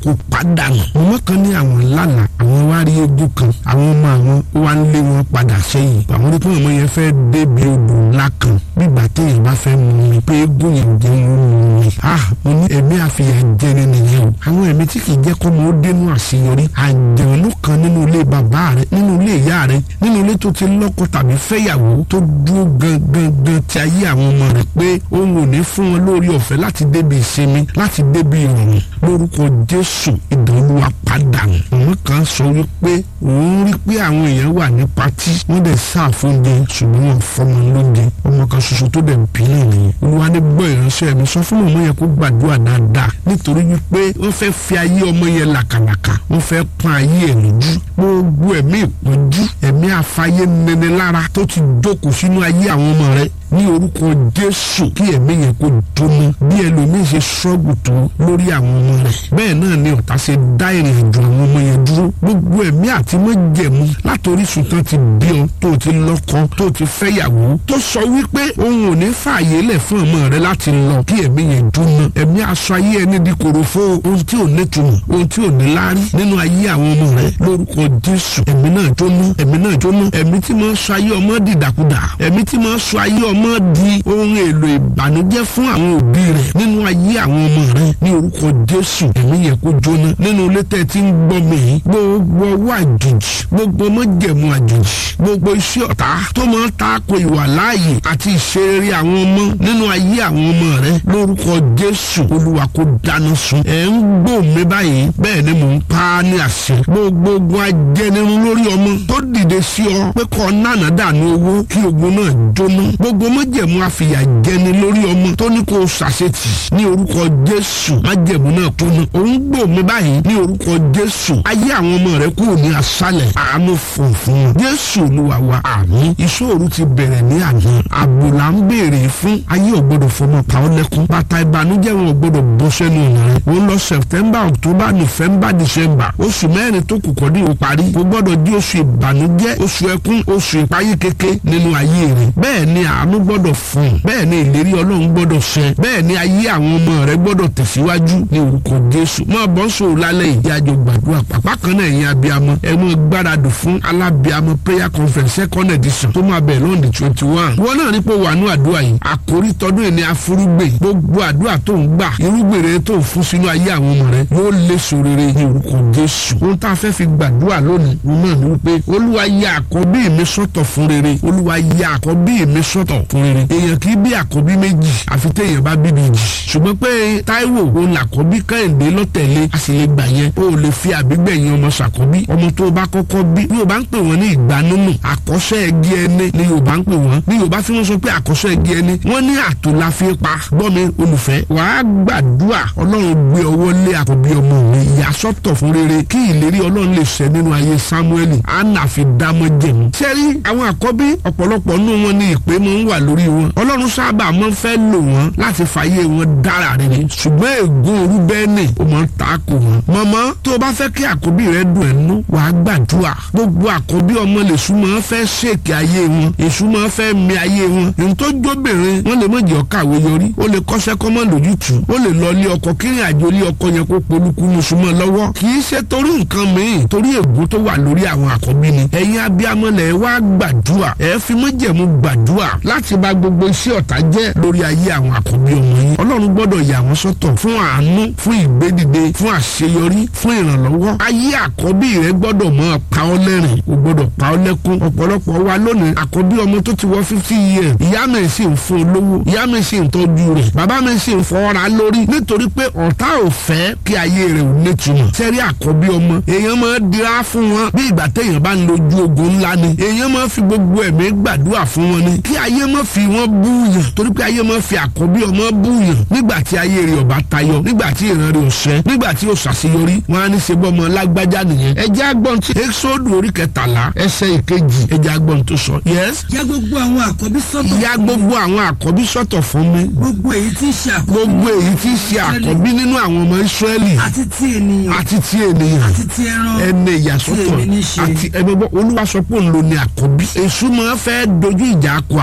kó pàdánù ọmọ kan ní àwọn lánàá àwọn wá rí egbò kan àwọn ọmọ àwọn ó wá ń lé wọn padà sẹ́yìn àwọn rí pé ọmọ yẹn fẹ́ débi odò ńlá kan bígbà téèyàn bá fẹ́ mú mi pé egbò yẹn jẹ́ wọn mú mi ah mo ní ẹ̀mí àfihàn jẹni nìyẹn o àwọn ẹ̀mí tí kì í jẹ́ kọ́ mọ́ ó dénú àṣeyọrí àjẹ̀wọ̀n kan nínú ilé bàbá rẹ nínú ilé ìyá rẹ nínú ilé tó ti lọ́kọ tàbí fẹ́yàwó tó dúró gangan gan ti ayé àwọn ọmọ rẹ pé òun ò ní fún wọn lórí ọ̀fẹ́ láti débi ìsinmi láti débi ìrọ̀rùn lórúkọ jésù ìdánwò apàdánù ọmọ kan sọ wípé òun rí pé àwọn èèyàn wà ní patí wọ́n dẹ̀ sáàfóúnjẹ ṣùgbọ́n wọn fọmọ lóúnjẹ ọmọ kan ṣoṣo tó dẹ̀ bí náà nìyẹn olúwa ní gbọ́ ìránṣẹ́ mi sọ fún ọmọ yẹn kó gbàdúrà dáadáa nítorí wípé wọ́n fẹ́ fi ayé ọmọ yẹn làkàlàkà wọ́n fẹ́ pọ́n ayé ẹ̀ lójú gbogbo ẹ̀mí ìpọ́njú ẹ̀mí afáyé nẹnẹ lára tó ti jókòó sínú ayé àwọn ọmọ rẹ ní orúkọ jésù kí ẹ̀mí yẹn kó jóná bí ẹlòmíín ṣe ṣọ́ọ̀gù tó lórí àwọn ọmọ rẹ̀ bẹ́ẹ̀ náà ni ọ̀tá ṣe dá ìrìn àjò àwọn ọmọ yẹn dúró gbogbo ẹ̀mí àti mọ́jẹ̀mú látòrí sùtàn ti bí ọ tó ti lọ́kọ tó ti fẹ́yàwó tó sọ wípé òun ò ní fààyè lẹ̀ fún ọmọ rẹ láti lọ kí ẹ̀mí yẹn jóná ẹ̀mí aṣọ ayé ẹni di kòròfo ohun tí ò ní túmọ̀ ohun tí ò ní láárí nínú ayé àwọn ọmọ rẹ lórúkọ jésù ẹ̀mí náà jóná ẹ̀mí náà jóná ẹ̀mí tí máa ń sọ ayé ọmọ dìdàkudà ẹ̀mí tí máa ń sọ ayé ọmọ ọmọ di ohun èlò ìbànújẹ́ fún àwọn òbí rẹ̀ nínú ayé àwọn ọmọ rẹ̀ ní orúkọ jésù ẹ̀mí yẹn kó jóná nínú ilé tẹ́ ti ń gbọ́ mi gbogbo ọwọ́ àjòjì gbogbo ọmọjẹ̀mú àjòjì gbogbo iṣẹ́ ọ̀tá tó máa ń taako ìwà láàyè àti ìṣeré àwọn ọmọ nínú ayé àwọn ọmọ rẹ̀ lórúkọ jésù olúwa kó dáná sun ẹ̀ ń gbọ́ mi báyìí bẹ́ẹ̀ ni mò ń pa á ní àṣẹ gbogbo ogun ajẹnirun lórí ọmọ tó dìde sí ọ pé kọ́ nánà dànù owó kí ogun náà jóná gbogbo májẹ̀mú àfìyà jẹni lórí ọmọ tó ní kó o ṣàṣetì ní orúkọ jésù májẹ̀mú náà tó ní òun gbò mí báyìí ní orúkọ jésù ayé àwọn ọmọ rẹ kúrò ní aṣálẹ̀ àánú funfun wọn jésù olúwa wa àmín ìṣòro ti bẹ̀rẹ̀ ní àná àbò là ń béèrè fún ayé ò gbọdọ̀ fọmọ pa ọ́ lẹ́kún bàtà ìbànújẹ́ wọn ò gbọdọ̀ bọ́ sẹ́nu ọ̀nà rẹ òun lọ september october november december oṣù mẹ́rin tó kù kọ́ ní o parí kò gbọdọ̀ di oṣù ìbànújẹ́ oṣù ẹkún oṣù ìpayé kéke nínú ayé rẹ bẹ́ẹ̀ ni àánú gbọ́dọ̀ fún un bẹ́ẹ̀ ni ìlérí ọlọ́run gbọ́dọ̀ ṣẹ bẹ́ẹ̀ ni ayé àwọn ọmọ rẹ gbọ́dọ̀ tẹ̀síwájú ní orúkọ jésù máa bọ́ sòrò lálẹ́ ìdí àjọ gbàdúrà pàpà kan náà ẹ̀yin abiyamọ ẹ mọ gbáradì fún alábiyamọ prayer conference second edition tó máa bẹ̀rẹ̀ lọ́ọ̀dì twenty one wọn náà rí pé wà nú àdúrà yìí àkórí tọdún yìí ni afúrúgbè gbogbo àdúrà tó ń gbà irúgbìn rere tó ń fún sínú ayé àwọn ọmọ rẹ yóò lé sòrere ní orúkọ jésù ohun tá a fẹ́ fi gbàdúrà lónìí wọn náà ní wípé olúwa ya àkọ́bí mi sọ́tọ̀ fún rere olúwa ya àkọ́bí mi sọ́tọ̀ fún rere èèyàn kì í bí àkọ́bí méjì àfi téèyàn bá bíbí jì ṣùgbọ́n pé táíwò òun làkọ́bí kẹ́hìndé lọ́tẹ̀lé a sì lè gbà yẹn o ò lè fi àbígbẹ̀yìn ọmọ ṣàkọ́bí ọmọ tó o bá kọ́kọ́ bí ní yorùbá ń pè wọ́n ní ìgbanúnù àkọ́ṣẹ́ ẹgí ẹni ní yorùbá ń pè wọ́n ní yorùbá fi wọ́n sọ pé àkọ́ṣẹ́ ẹgí ẹni wọ́n ní àtò la fi pa gbọ́mi olùfẹ́ wàá gbàdúrà ọlọ́run gbé ọwọ́ lé àkọ́bí ọmọ mi ìyàsọ́tọ̀ fún rere kí ìlérí ọlọ́run lè ṣẹ nínú ayé samueli anna fi dámọ́ jẹ̀mú. sẹ́rí àwọn àkọ́bí ọ̀pọ̀lọpọ̀ nínú wọn ní ìpè mọ́ ń wà lórí wọn ọlọ́run sábà máa ń fẹ́ lò wọ́n láti fàyè wọn dára rere ṣùgbọ́n ègún orú bẹ́ẹ̀ nì ó máa ń ta kò wọ́n. mọ̀mọ́ tó o bá fẹ́ kí àkọ́bí rẹ dùn ẹ̀ nú wàá gbàdúrà gbogbo àkọ́bí ọmọ lèṣù máa ń fẹ́ ṣèkì ayé wọn èṣù máa ń fẹ́ mi ayé wọn èyí tó jóbìnrin wọn lè mọ̀ jẹ́ ọ̀kàwé yọrí ó lè kọ́ṣẹ́ kọ́mọ́ lójútù ó lè lọ lé ọkọ kírin àjò lé ọkọ yẹn kó polúkú mùsùlùmọ́ lọ́wọ́ kì í ṣe torí nǹkan mìíràn torí ègún tó wà lórí àwọn àkọ́bí ni ẹ̀yin abiyamọ̀lẹ̀ wá gbàdúrà ẹ̀ fi mọ́jẹ̀mú gbàdúrà láti bá gbogbo iṣẹ́ ọ̀tá jẹ́ lórí ayé àwọn àkọ́bí ọmọ yín ọlọ́run gbọ́dọ̀ yà wọ́n sọ́tọ̀ fún àánú fún ìgbédìde fún àṣeyọrí fún ìrànlọ́wọ́ ayé àkọ́bí rẹ gbọ́dọ̀ mọ́ pa ọ́ lẹ́rìn o gbọ́dọ̀ pa ọ́ lẹ́kún ọ̀pọ̀lọpọ̀ wa lónìí àkọ́bí ọmọ tó ti wọ fifty years ìyá mi sì ń fún olówó ìyá mi sì ń tọ́jú rẹ̀ bàbá mi sì ń fọwọ́ra lórí nítorí pé ọ̀tá ò fẹ́ kí ayé rẹ̀ ò nítumọ̀ sẹ́rí àkọ́bí ọmọ èèyàn máa dira fún wọn bí ìgbà téèyàn bá ń lójú ogun ńlá ni èèyàn máa fi gbogbo ẹ̀mí gbàdúrà fún wọn ni kí ayé má fi wọn búyàn torí pé ayé má fi àkọ́bí ọmọ búyàn nígbà tí ayé rẹ̀ ọba tayọ nígbà tí ìran rẹ̀ ò ṣẹ nígbà tí ò ṣàṣeyọrí wọn á ní ṣe bọ́ ọmọ lágbájá nìyẹn ẹjẹ́ agbọ́n tí exodu orí kẹtàlá ẹsẹ̀ ìkejì ẹjẹ́ agbọ́n tó sọ yes. ya gbogbo àwọn àkọ́bí sọ́tọ̀ ya gbogbo àwọn àkọ́bí sọ́tọ̀ fún mi gbogbo èyí tí ń ṣe àkọ́bí gbogbo èyí tí ń ṣe àkọ́bí nínú àwọn ọmọ Ísírẹ́lì àti ti ènìyàn àti ti ènìyàn àti ti ẹran ẹni ìyàsọ́tọ̀ tí èmi ní ṣe. àti ẹgbẹ́gbọ́ olúwa sọ pé òun ló ní àkọ́bí èṣù máa fẹ́ dojú ìjà kọ àkọ́bí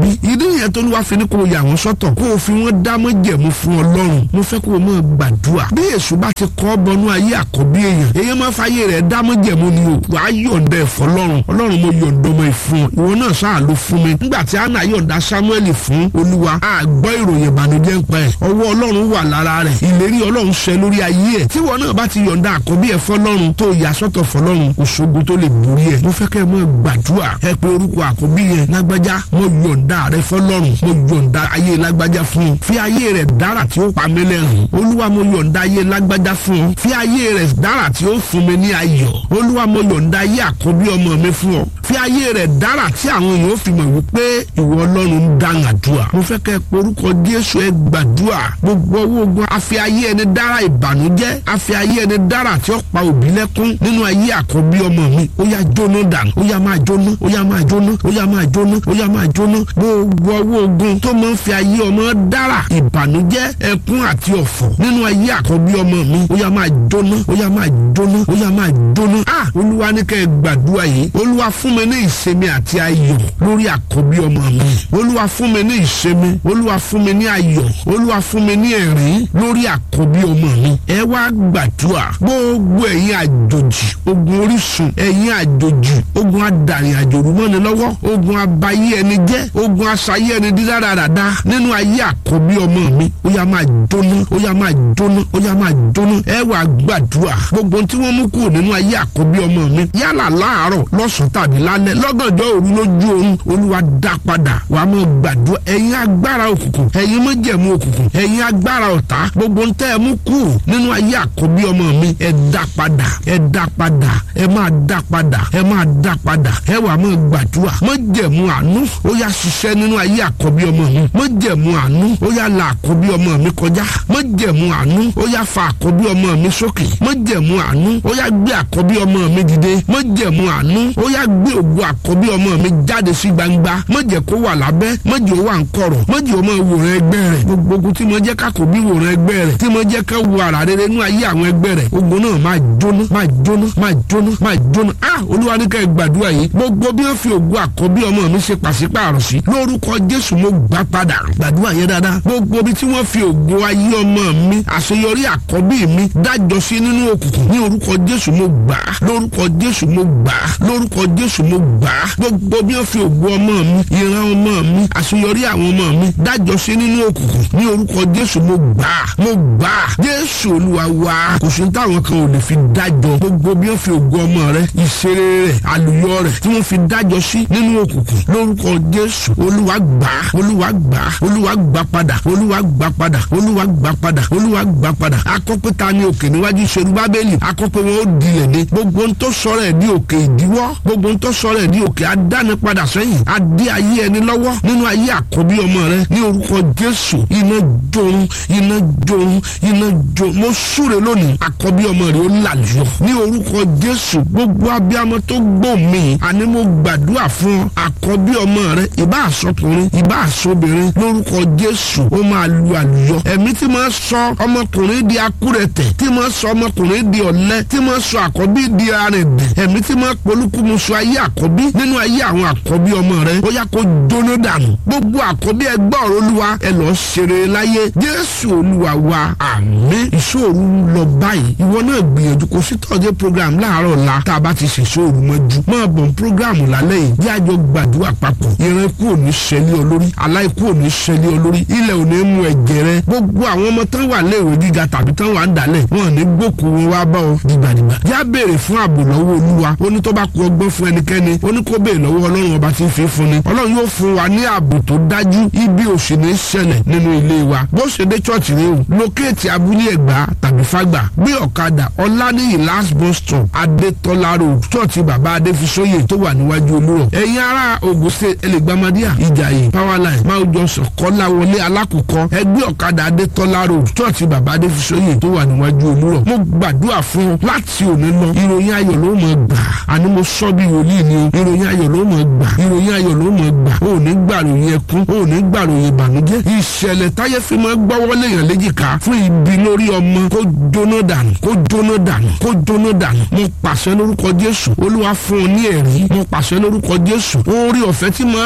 rí ìdí nìyẹn tó ní wàá fi ní kó o yà wọ́n sọ́tọ̀ kó o fi wọ́n dá mọ́jẹ̀mú fún ọlọ́run mo fẹ́ kó o máa gbàdúrà bí èṣù bá ti kọ́ bọnú ayé àkọ́bí èèyàn èèyàn máa fàyè rẹ̀ dá mọ́jẹ̀mú ni o wàá yọ̀ǹda ẹ̀fọ́ lọ́run ọlọ́run mo yọ̀ǹda ọmọ ìfún ọ ìwọ náà sáà ló fún mi nígbà tí anna yọ̀ǹda samuel fún olúwa a gbọ́ ìròyìn ìbànújẹ́ ń pa ẹ̀ ọwọ́ ọlọ́run wà lára rẹ̀ ìlérí ọlọ́run ṣẹ lórí ayé ẹ̀ tí ìwọ náà bá ti yọ̀ǹda àkọ́bí ẹ̀ fọlọ́run tó yà sọ́tọ̀ fọlọ́run òṣogun tó lè borí ẹ̀ mo fẹ́ kẹ́ ẹ mọ́ gbàdúrà ẹ pé orúkọ àkọ́bí yẹn lágbájá mo yọ̀ǹda rẹ fọlọ́run mo yọ̀ǹda ayé lágbájá fún un fi ayé rẹ̀ dára tí ó pa mí lẹ́rìn olúwa mo yọ̀ǹda ayé lágbájá fún ọ fi ayé rẹ̀ dára tí ó fún mi ní ayọ̀ olúwa mo yọ̀ǹda ayé àkọ́bí ọmọ mi fún ọ fi ayé rẹ̀ dára tí àwọn èèyàn fi mọ̀ wípé ìwọ ọlọ́run ń dáhùn àdúrà mo fẹ́ kẹ́ ẹ porúkọ jésù ẹ gbàdúrà gbogbo owó ogun àfi ayé ẹni dára ìbànújẹ́ àfi ayé ẹni dára tí ó pa òbí lẹ́kún nínú ayé àkọ́bí ọmọ mi ó yá jóná dànù ó yá máa jóná ó yá máa jóná ó yá máa jóná ó yá máa jóná gbogbo owó ogun tó máa ń fi ayé ọmọ dára ìbànújẹ́ ẹkún àti ọ̀fọ̀ nínú ayé àkọ́bí ọmọ mi ó yá máa jóná ó yá máa jóná ó yá máa jóná ah olúwa ní kẹ́ ẹ gbàdúrà yìí olúwa fún mi ní ìsinmi àti ayọ̀ lórí àkọ́bí ọmọ mi olúwa fún mi ní ìsinmi olúwa fún mi ní ayọ̀ olúwa fún mi ní ẹ̀rín lórí àkọ́bí ọmọ mi ẹ wá gbàdúrà gbogbo ẹ̀yin àjòjì ogun orísun ẹ̀yin àjòjì ogun adarí àjòrú mọ́ni lọ́wọ́ ogun abayé ẹni jẹ́ ogun aṣayé ẹni dídáradàda nínú ayé àkọ́bí ọmọ mi ó yá máa jóná ó yá máa jóná ó yá máa jóná ẹ wá gbàdúrà gbogbo tí wọ́n mú kúrò nínú ayé àkọ́bí ọmọ mi yálà láàárọ̀ lọ́sàn-án tàbí lálẹ́ lọ́gànjọ́ òru lójú oorun olúwa dá padà wàá mọ̀ gbàdúrà ẹ̀yin agbára òkùnkùn ẹ̀yin májẹ̀mú òkùnkùn ẹ̀yin agbára ọ̀tá gbogbo ń tẹ́ ẹ mú kúrò nínú ayé àkọ́bí ọmọ mi ẹ dá padà ẹ dá padà ẹ máa dá padà ẹ máa dá padà ẹ wàá mọ̀ gbàdúrà májẹ̀mú àánú ó yá ṣiṣẹ́ nínú ayé àkọ́bí ọmọ mi májẹ̀mú àánú ó yá la àkọ́bí ọmọ mi kọjá májẹ̀mú àánú ó yá fa àkọ́bí ọmọ mi sókè májẹ̀mú àánú ó yá gbé àkọ́bí ọmọ mi dìde májẹ̀mú àánú ó yá gbé ògo àkọ́bí ọmọ mi jáde sí gbangba májẹ̀ kó wà lábẹ́ májẹ̀ ó wà ń kọ̀rọ̀ májẹ̀ ó máa wòran ẹgbẹ́ rẹ̀ gbogbo ogun tí mo jẹ́ kákòbí wòran ẹgbẹ́ rẹ̀ tí mo jẹ́ ká wo ara rere nú ayé àwọn ẹgbẹ́ rẹ̀ ogun náà máa jóná máa jóná máa jóná máa jóná ah olúwa ní ká ẹ gbàdúrà yìí gbogbo bí wọ́n fi ògo àkọ́bí ọmọ mi ṣe pàṣípààrọ̀ sí lórúkọ jésù mo gbà padà gbàdúrà yẹn dáadáa gbogbo bí tí wọ́n fi ògo ayé ọmọ mi àṣeyọrí àkọ́bí mi dájọ́ sí nínú òkùnkùn ní orúkọ jésù mo gbà á lórúkọ jésù mo gbà á lórúkọ jésù mo gbà á gbogbo bí wọ́n fi ògo ọmọ mi ìran ọmọ mi àṣeyọrí àwọn ọmọ mi dájọ́ sí nínú òkùnkùn ní orúkọ jésù mo gbà á mo gbà á jésù olúwa wa kò sí táwọn kan ò lè fi dájọ́ gbogbo bí wọ́n fi ògo ọmọ rẹ ìṣeré rẹ àlùyọ rẹ tí wọ́n fi dájọ́ sí nínú òkùnkùn lórúkọ jésù olúwa gbà á olúwa gbà á olúwa gbà padà olúwa gbà padà olúwa gbà padà olúwa gbà padà akọ́pẹ́ta ní òkè níwájú ìṣerú bábélì akọ́pẹ́ wọn ó dilẹ̀ ní gbogbo ń tó sọ̀rọ̀ ẹ̀ ní òkè ìdíwọ́ gbogbo ń tó sọ̀rọ̀ ẹ̀ ní òkè adáni padà sẹ́yìn adé ayé ẹni lọ́wọ́ nínú ayé àkọ́bí ọmọ rẹ ní orúkọ jésù iná jorun iná jorun iná jorun mo súre lónìí àkọ́bí ọmọ rẹ ó làlùyọ ní orúkọ jésù gbogbo abiyamọ tó gbọ́ mi àní mo gbàdúrà fún àkọ́bí ọmọ rẹ ìbá àsọkùnrin ìbá àsọbìnrin lórúkọ jésù ó máa lu àlùyọ ẹ̀mí tí máa sọ ọmọkùnrin di akúrẹ̀tẹ̀ tí máa sọ ọmọkùnrin di ọ̀lẹ tí máa sọ àkọ́bí di arìndẹ̀ ẹ̀mí tí máa polúkúmuṣu ayé àkọ́bí nínú ayé àwọn àkọ́bí ọmọ rẹ ó yá kó jóná dànù gbogbo àkọ́bí ẹgbẹ́ ọ̀rọ̀ olúwa ẹ lọ ṣeré láyé jésù olúwa wa àmín ìṣòro lọ báyìí ìwọ náà gbìyànjú kó sí tọ́jú program láàárọ̀ la tá a bá ti ṣe ìṣòro mọ́jú máa bọ̀ program lálẹ́ yìí bí àjọ gbàdúrà papọ̀ ìran ikú ò ní ṣẹlẹ̀ olórí aláìkú ò ní ṣẹlẹ̀ olórí ilẹ̀ ò ní mú ẹ̀jẹ̀ rẹ gbogbo àwọn ọmọ tán wà léèwé gíga tàbí tán wà ń dalẹ̀ wọn ò ní gbókù wọn wá bá ọ dìgbàdìgbà yá béèrè fún ààbò lọ́wọ́ olúwa ó ní tó bá kú ọgbọ́n fún ẹnikẹ́ni ó ní kó béèrè lọ́wọ́ ọlọ́run ọba tí ń fi fún ni ọlọ́run yóò fún wa ní ààbò tó dájú ibi ò sì ní ṣẹlẹ̀ nínú ilé wa bó ṣe dé chọ́ọ̀chì rẹ o lókèétì abúlé ẹ̀gbá tàbí fágbà gbé ọ̀kadà ọ̀lànìyí last bus stop adétọ́lá road chọ́ọ̀chì bàbá adéfisóyè tó wà níwájú olúrọ̀ ẹ̀yin ará Ògùn state ẹlẹ́gbàmádíà ìjàyè powerline máa jọ sọ̀kọ́lá wọlé alákòókò ẹgbẹ́ ọ̀kadà adétọ́lá road chọ́ọ̀chì bàbá adéfisóyè tó wà níwájú olúrọ̀ mo gbàdúrà fún ọ láti òní lọ ìròyìn ayọ̀ ló mọ̀ gbà àní mo sọ bí wòlíì ni o ìròyìn ayọ̀ ló mọ̀ gbà ìròyìn ayọ̀ ló mọ̀ gbà ò ní gbàròyìn ẹkún ò ní gbàròyìn ìbànújẹ́ ìṣẹ̀lẹ̀ táyé fi máa gbọ́wọ́lé yàn léjìká fún ibi lórí ọmọ kó jóná dànù kó jóná dànù kó jóná dànù mo pàṣẹ lórúkọ jésù olúwa fún ọ ní ẹ̀rí mo pàṣẹ lórúkọ jésù orí ọ̀fẹ́ tí máa tayọ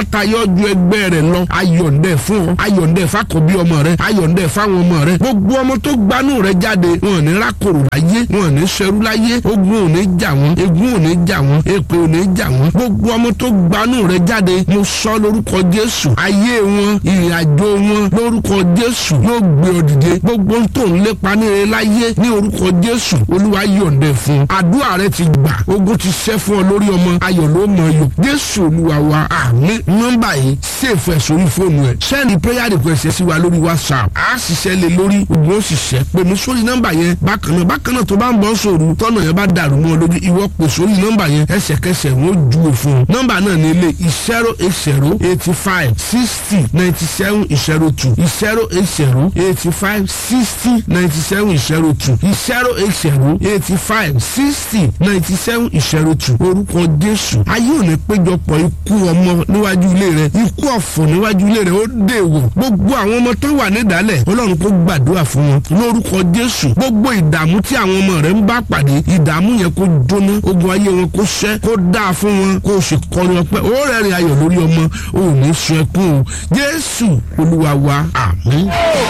ju ẹgbẹ́ rẹ̀ lọ ayọ̀ǹdẹ̀ fún ọ ayọ̀ǹdẹ̀ fàkọ̀bí ọmọ rẹ ayọ̀ǹdẹ̀ fáwọn ọmọ rẹ gbogbo ọmọ tó gbanú rẹ jáde wọn ò ní rákòrò láyé wọn ò ní ṣerú láyé ogun ò ní jà wọn egun ò ní jà wọn èpè ò ní jà wọn gbogbo ọmọ tó gbanú rẹ jáde mo sọ lórúkọ jésù ayé wọn ìrìn àjò wọn lórúkọ jésù yóò gbé ọ dìde gbogbo tó ń lépa níre láyé ní orúkọ jésù olúwa yọ̀ǹdẹ̀ fún un àdúrà rẹ ti gbà ogun ti ṣẹ́ fún ọ lórí ọmọ ayọ̀ ló mọ̀ yọ jésù olúwa wa àmín nọ́mbà yìí ṣèfù ẹ̀ sórí fóònù ẹ̀ sẹ́ni prayer request ẹ̀ sí wa lórí whatsapp á ṣiṣẹ́ lé lórí ogun ó sì ṣẹ́ pé mi sórí nọ́mbà yẹn bákan náà bákan náà tó bá ń bọ́ sòrò tọ́nà yẹn bá dàrú mọ́ ọ lójú ìwọ pè sórí nọ́mbà yẹn ẹsẹ̀kẹsẹ̀ wọ́n júwe fún un nọ́mbà náà ní ilé zero eight zero eighty five sixty ninety seven zero two zero eight zero eighty five sixty ninety seven zero two zero eight zero eighty five sixty ninety seven zero two orúkọ jésù ayé ò ní péjọpọ̀ ikú ọmọ níwájú ilé rẹ ikú ọ̀fọ̀ níwájú ilé rẹ ó dèwọ̀ gbogbo àwọn ọmọ tó wà nídàálẹ̀ ọlọ́run kó gbàdúrà fún wọn lórúkọ jésù gbogbo ìdààmú tí àwọn ọmọ rẹ ń bá pàdé ìdààmú yẹn kó jóná ogun ayé wọn kó ṣẹ́ kó dáa fún wọn kó o sì kọrin ọpẹ́ ó rẹ́rìn ayọ̀ lórí ọmọ ó ní sun ẹkún o jésù olúwa wa àmín.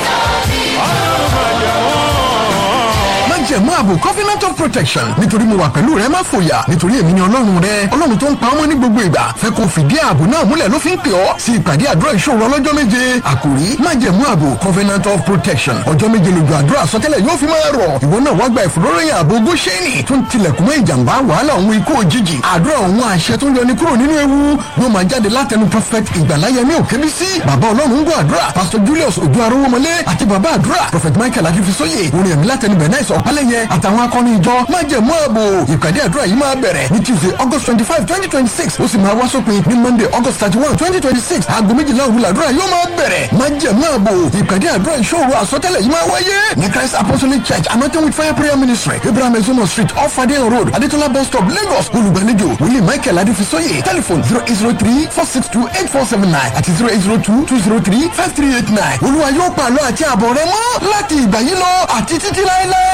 májẹ̀mú ààbò covenant of protection nítorí mo wà pẹ̀lú rẹ má fòyà nítorí èmi ni ọlọ́run rẹ ọlọ́run tó ń pa ọmọ ní gbogbo ìgbà fẹ́ kó fìdí ààbò náà múlẹ̀ ló fi ń pè ọ́ sí ìpàdé àdúrà ìṣòro ọlọ́jọ́ méje àkòrí májẹ̀mú ààbò covenant of protection ọjọ́ méje lójú àdúrà sọtẹ́lẹ̀ yóò fi máa rọ̀ ìwọ náà wá gba ìfòróròyìn ààbò góṣẹ́nì tó ń tilẹ̀kùn mọ́ ìjàmbá wàhálà òun ikú òjijì àdúrà òun àṣẹ tó ń yọni kúrò nínú ewu yóò máa jáde látẹnu prophet ìgbàláyẹmí òkèbísí bàbá ọlọ́run ń gbọ́ àdúrà pastor julius ojú arówómọlé àti bàbá àdúrà prophet michael akífisóye orin ẹ̀mí látẹnu bẹ̀ náà ìsọ̀ ọ̀pálẹ̀yẹ àtàwọn akọni ìjọ májẹ̀mú ààbò ìpàdé àdúrà yìí máa bẹ̀rẹ̀ ní tuesday august twenty five twenty twenty six ó sì máa wá sópin ní monday august thirty one twenty twenty six aago méjìlá òru làdúrà yóò máa bẹ̀rẹ̀ májẹ̀mú ààbò ìpàdé àdúrà ìṣòro àsọtẹ́lẹ̀ yìí máa wáyé ní christ apostolic church anointing with fire prayer ministry abraham ezomo street off adeyan road adetola bus stop lagos olùgbàlejò wòlíì michael adéfisóyè telephone zero eight zero three four six two eight four seven nine àti zero eight zero two two zero three five three eight nine olúwa yóò pàlọ́ àti àbọ̀ rẹ mọ́ láti ìgbà yìí lọ àti títí láéláé.